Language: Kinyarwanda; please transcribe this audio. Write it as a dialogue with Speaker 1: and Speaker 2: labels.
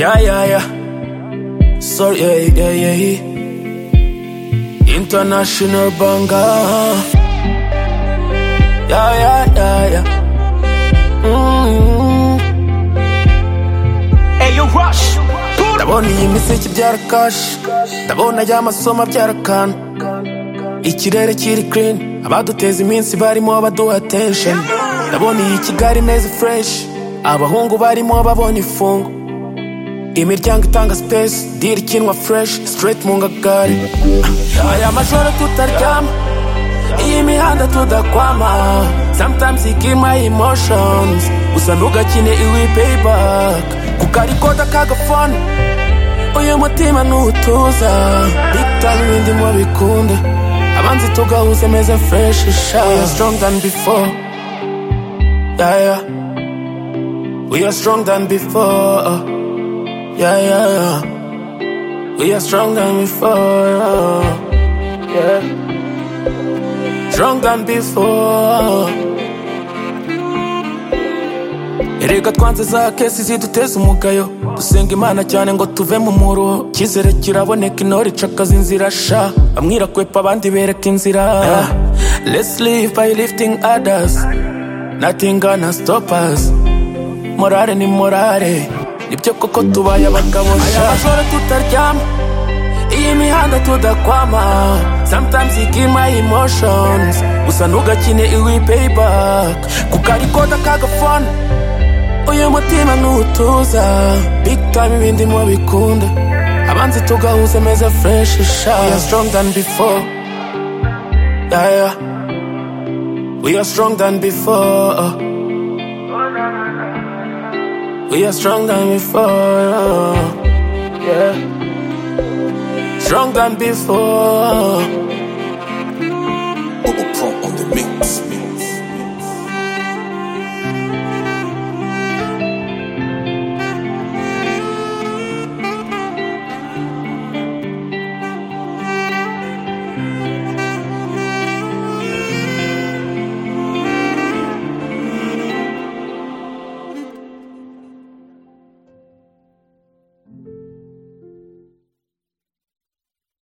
Speaker 1: Yeah, yeah, yeah. Sorry, yeah, yeah, yeah, yeah. International banger. Yeah, yeah, yeah, yeah. Mm.
Speaker 2: Hey, you rush. Put up.
Speaker 1: Ndabona iyi miseke ibyara kashi Ndabona ajya amasomo abyara kanu Ikirere kiri clean Abaduteza iminsi barimo baduha attention Ndabona iyi Kigali meze fresh Abahungu barimo babonye ifungo Imiryango itanga space Deal ikinwa fresh Straight mu ngagari Ah, Aya majoro tutaryama Iyi mihanda tudakwama Sometimes you kill my emotions Gusa ntugakine iwi payback Kuko ariko dakagafone uyu mutima ntutuza bitari ibindi mu bikunda abanzi tugahuze meze fresh sha we are strong than before yeah, yeah. we are strong than before yeah, yeah, yeah. we are strong than before yeah. strong than before Erega twanze za kesi ziduteza umugayo dusenga imana cyane ngo tuve mu muruho icyizere kiraboneka intore icakaza inzira sha bamwe irakwepa abandi bereka inzira let's live by lifting others nothing gonna stop us morale ni morale nibyo koko tubaye abagabo sha aya majoro tutaryama iyi mihanda tudakwama sometimes you kill my emotions gusa ntugakine iwi payback kuko ariko dakagafone uyu mutima ntutuza big time ibindi mu bikunda abanzi tugahuze meze fresh sha we are strong than before yeah, yeah. we are strong than before we are strong than before yeah. strong than before